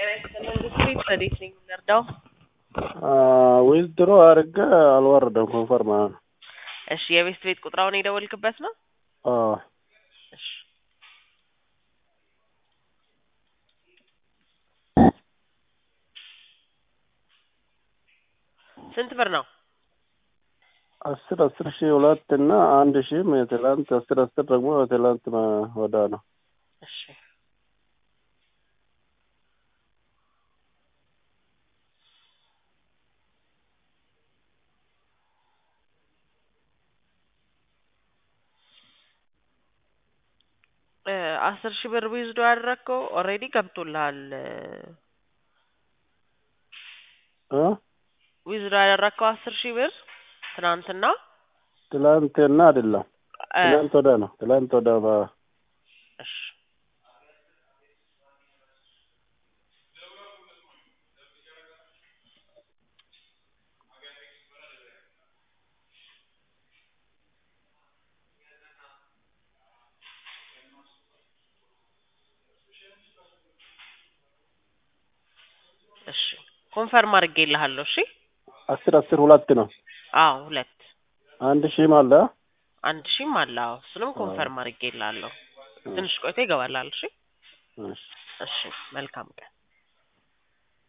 ጤና ይስጥልን እንግዲህ ወዴት ነኝ የምንረዳው? ዊዝድሮ አድርጌ አልወረደም ኮንፈርም አሁን እሺ የቤት ቤት ቁጥራውን የደወልክበት ነው? አዎ እሺ ስንት ብር ነው? አስር አስር ሺህ ሁለት እና አንድ ሺህም የትላንት አስር አስር ደግሞ የትላንት ወዳ ነው። እሺ አስር ሺህ ብር ዊዝዶ ያደረግከው ኦልሬዲ ገብቶልሃል። እ ዊዝዶ ያደረግከው አስር ሺህ ብር ትናንትና ትላንትና አይደለም እ ትላንት ወዳ ነው። ትላንት ወዳ በ- እሺ እሺ ኮንፈርም አድርጌልሃለሁ። እሺ አስር አስር ሁለት ነው። አዎ ሁለት አንድ ሺህም አለ አንድ ሺህም አለ። አዎ እሱንም ኮንፈርም አድርጌልሃለሁ። ትንሽ ቆይቶ ይገባላል። እሺ እሺ እሺ መልካም ቀን